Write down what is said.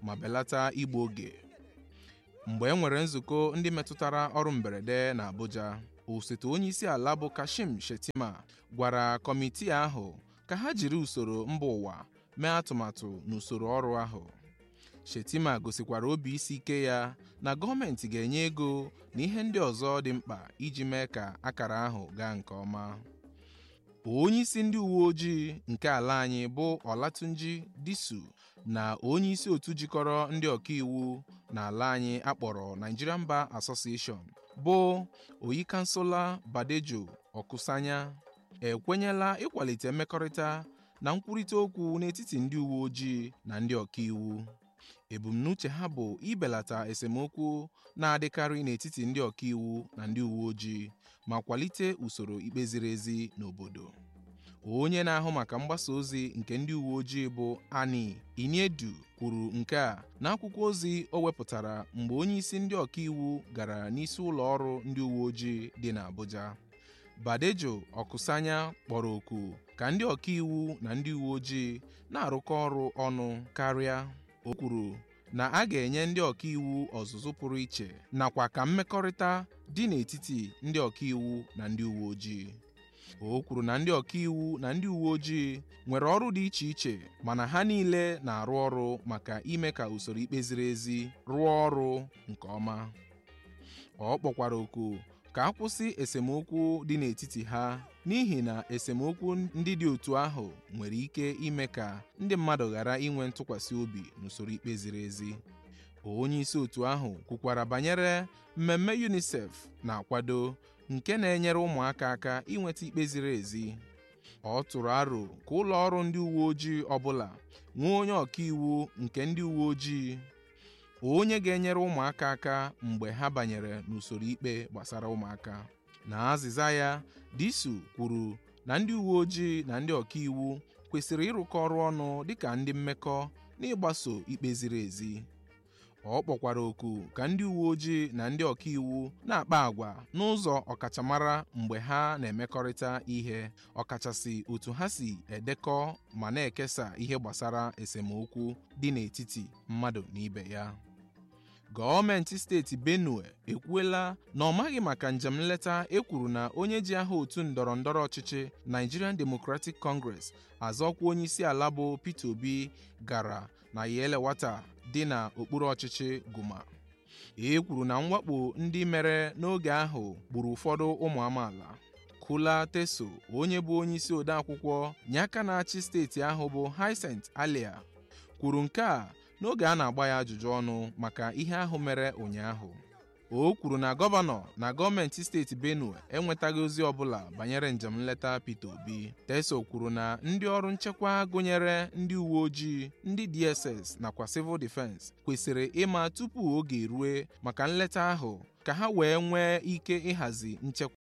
ma belata igbu oge mgbe e nwere nzukọ ndị metụtara ọrụ mberede na Abuja osote onyeisi ala bụ Kashim Shettima gwara kọmitii ahụ ka ha jiri usoro mba ụwa mee atụmatụ n'usoro ọrụ ahụ Shettima gosikwara obi isi ike ya na gọọmenti ga-enye ego na ihe ndị ọzọ dị mkpa iji mee ka akara ahụ gaa nke ọma onyeisi ndị uwe ojii nke ala anyị bụ Olatunji Disu na onyeisi otu jikọrọ ndị ọkaiwu n'ala anyị akpọrọ Nigerian Bar Association bụ Oyikansola Badejo Okusanya ekwenyela ịkwalite mmekọrịta na nkwurịta okwu n'etiti ndị uwe ojii na ndị ọkaiwu ebumnuche ha bụ ibelata esemokwu na-adịkarị n'etiti ndị ọkaiwu na ndị uwe ojii ma kwalite usoro ikpe ziri ezi n'obodo onye na-ahụ maka mgbasa ozi nke ndị uwe ojii bụ Ani Iniedu kwuru nke a n'akwụkwọ ozi o wepụtara mgbe onyeisi ndị ọkaiwu gara n'isi ụlọ ọrụ ndị uwe ojii dị n'Abuja Badejo Okusanya kpọrọ oku ka ndị ọkaiwu na ndị uwe ojii na-arụkọ ọrụ ọnụ karịa o kwuru na a ga-enye ndị ọkaiwu ọzụzụ pụrụ iche nakwa ka mmekọrịta dị n'etiti ndị ọkaiwu na ndị uwe ojii o kwuru na ndị ọkaiwu na ndị uwe ojii nwere ọrụ dị iche iche mana ha niile na-arụ ọrụ maka ime ka usoro ikpe ziri ezi rụọ ọrụ nke ọma ọ kpọkwara oku ka a kwụsị esemokwu dị n'etiti ha n'ihi na esemokwu ndị dị otu ahụ nwere ike ime ka ndị mmadụ ghara inwe ntụkwasị obi n'usoro ikpe ziri ezi onye isi otu ahụ kwukwara banyere mmemme UNICEF na-akwado nke na-enyere ụmụaka aka inweta ikpe ziri ezi ọ tụrụ aro ka ụlọ ọrụ ndị uwe ojii ọbụla nwee onye ọkaiwu nke ndị uwe ojii onye ga-enyere ụmụaka aka mgbe ha banyere n'usoro ikpe gbasara ụmụaka na azịza ya Disu kwuru na ndị uwe ojii na ndị ọkaiwu kwesịrị ịrụkọ ọrụ ọnụ dịka ndị mmekọ n'ịgbaso ikpe ziri ezi ọ kpọkwara oku ka ndị uwe ojii na ndị ọkaiwu na-akpa àgwà n'ụzọ ọkachamara mgbe ha na-emekọrịta ihe ọkachasị otu ha si edekọ ma na-ekesa ihe gbasara esemokwu dị n'etiti mmadụ na ibe ya gọọmenti steeti benue ekwuela na ọ maghị maka njem nleta ekwuru na onye ji aha otu ndọrọ ndọrọ ọchịchị Nigerian Democratic Congress azọkwa onye isi ala bụ Peter Obi gara na Yelewata dị na okpuru ọchịchị Guma e kwuru na mwakpo ndị mere n'oge ahụ gburu ụfọdụ ụmụ amaala Kula Teso onye bụ onye isi odeakwụkwọ nye aka na-achị steeti ahụ bụ Hyacinth Alia kwuru nke a n'oge a na-agba ya ajụjụ ọnụ maka ihe ahụ mere ụnyaahụ o kwuru na gọvanọ na gọọmenti steeti Benue enwetaghị ozi ọbụla banyere njem nleta Peter Obi Teso kwuru na ndị ọrụ nchekwa gụnyere ndị uwe ojii ndị DSS nakwa Civil Defense kwesịrị ịma tupu oge erue maka nleta ahụ ka ha wee nwee ike ịhazi nchekwa